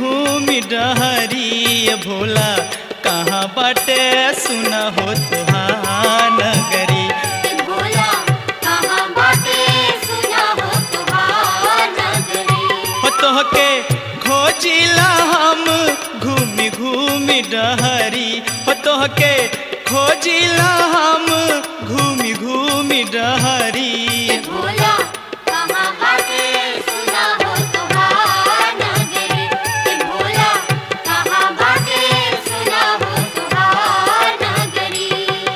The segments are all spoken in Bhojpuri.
घूमि डहरी ये भोला कहाँ बाटे सुन हो तुहार नगरी भोला कहाँ बाटे सुना हो तुहार नगरी हो तोहके खोजिला हम घूमि घूमि डहरी हो तोहके खोजिला हम घूमि घूमि डहरी भोला कहाँ बाटे सुना हो तुहार नगरी भोला कहाँ बाटे सुना हो तुहार नगरी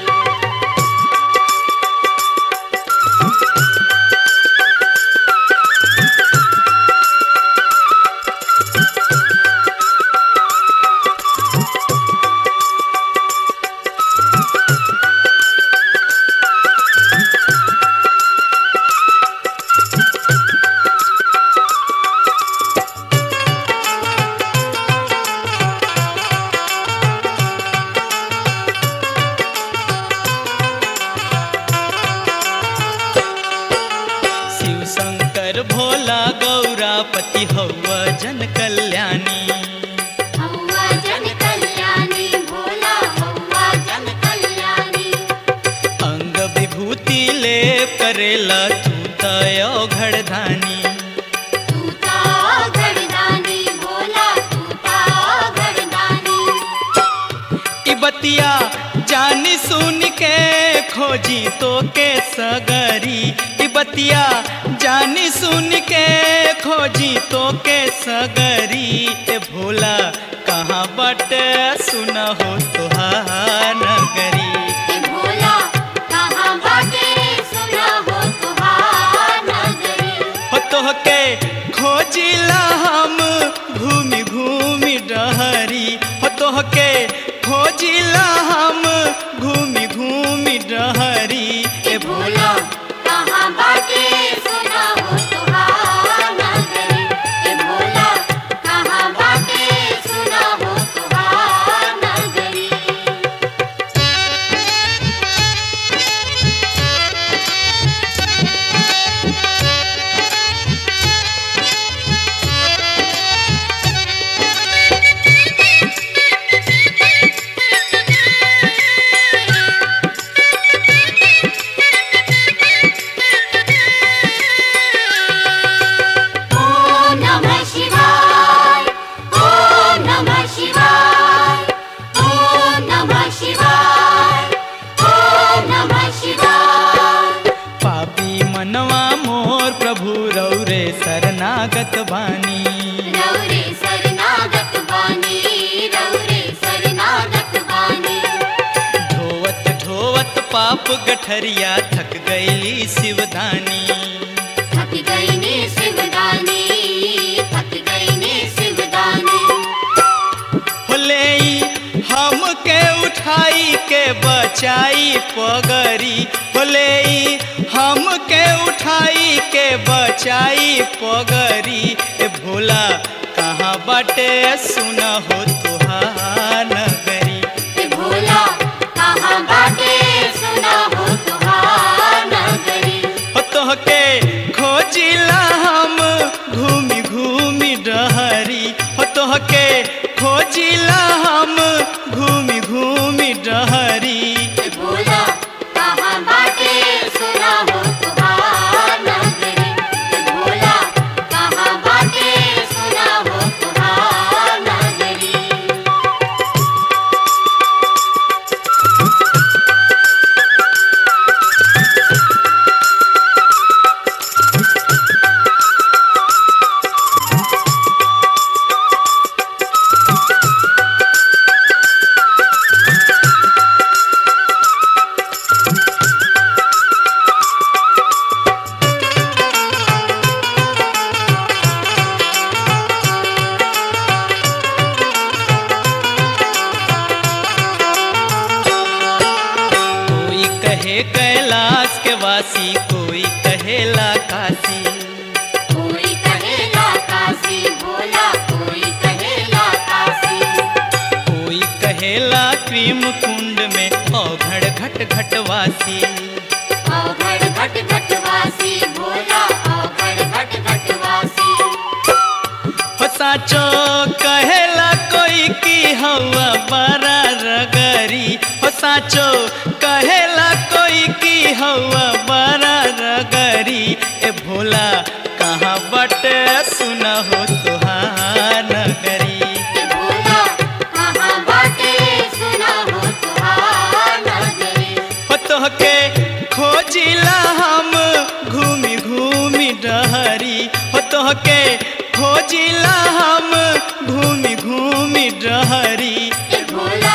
शिव शंकर भोला गौरापति हौवा जन कल्याणी हौवा जन कल्याणी भोला हौवा जन कल्याणी अंग विभूति लेप करेला तू तयो घड़धानी तू ता घरदानी भोला तू ता घरदानी ई बतिया जानी सुन के खोजी तो के सगरी ई बतिया जानी सुन के खोजी तो के सगरी ए भोला कहाँ बट सुन हो तुहार नगरी ए भोला कहाँ बाटे सुना हो तुहार नगरी हो तोहके खोजिला हम घूमि घूमि डहरी हो तोहके खोजिला हम घूमि घूमि डहरी ए भोला कहाँ बाटे सुना हो तुहार नगरी ए भोला कहाँ बाटे सुना हो तुहार नगरी ॐ नमः शिवाय ॐ नमः शिवाय ॐ नमः शिवाय ॐ नमः शिवाय पापी मनवा मोर प्रभु रौरे शरणागत बानी रौरे शरणागत बानी रौरे शरणागत बानी ढोवत ढोवत पाप गठरिया थक गईली शिवदानी थक गई ने शिवदानी थक गई ने शिवदानी होले हम के उठाई के बचाई पगरी होले हम के उठाई के बचाई पगरी ए भोला कहाँ बाटे सुन हो तुहार नगरी ए भोला कहाँ बाटे सुना हो तुहार नगरी हो तोहके खोजिला हम घूमि घूमि डहरी हो तोहके खोजिला हम घूमि घूमि डहरी ए भोला कहाँ बाटे सुना हो तुहार नगरी ए भोला कहाँ बाटे सुना हो तुहार नगरी कोई कहे कैलाश के वासी कोई कहेला काशी कोई कहेला काशी भोला कोई कहेला काशी कोई कहेला प्रेम कुंड में औघड़ घट घटवासी औघड़ घट घट वासी भोला औघड़ घट घट वासी हो साचो कहेला कोई की हवा बड़ा रगरी हो साचो कहेला कोई की हवा बड़ा रगरी ए भोला कहाँ बटे सुना हो तुहार नगरी ए भोला कहाँ बाटे सुना हो तुहार नगरी हो तोहके खोजिला हम घूमी घूमी डहरी हो तोहके खोजिला हम घूमी घूमी डहरी ए भोला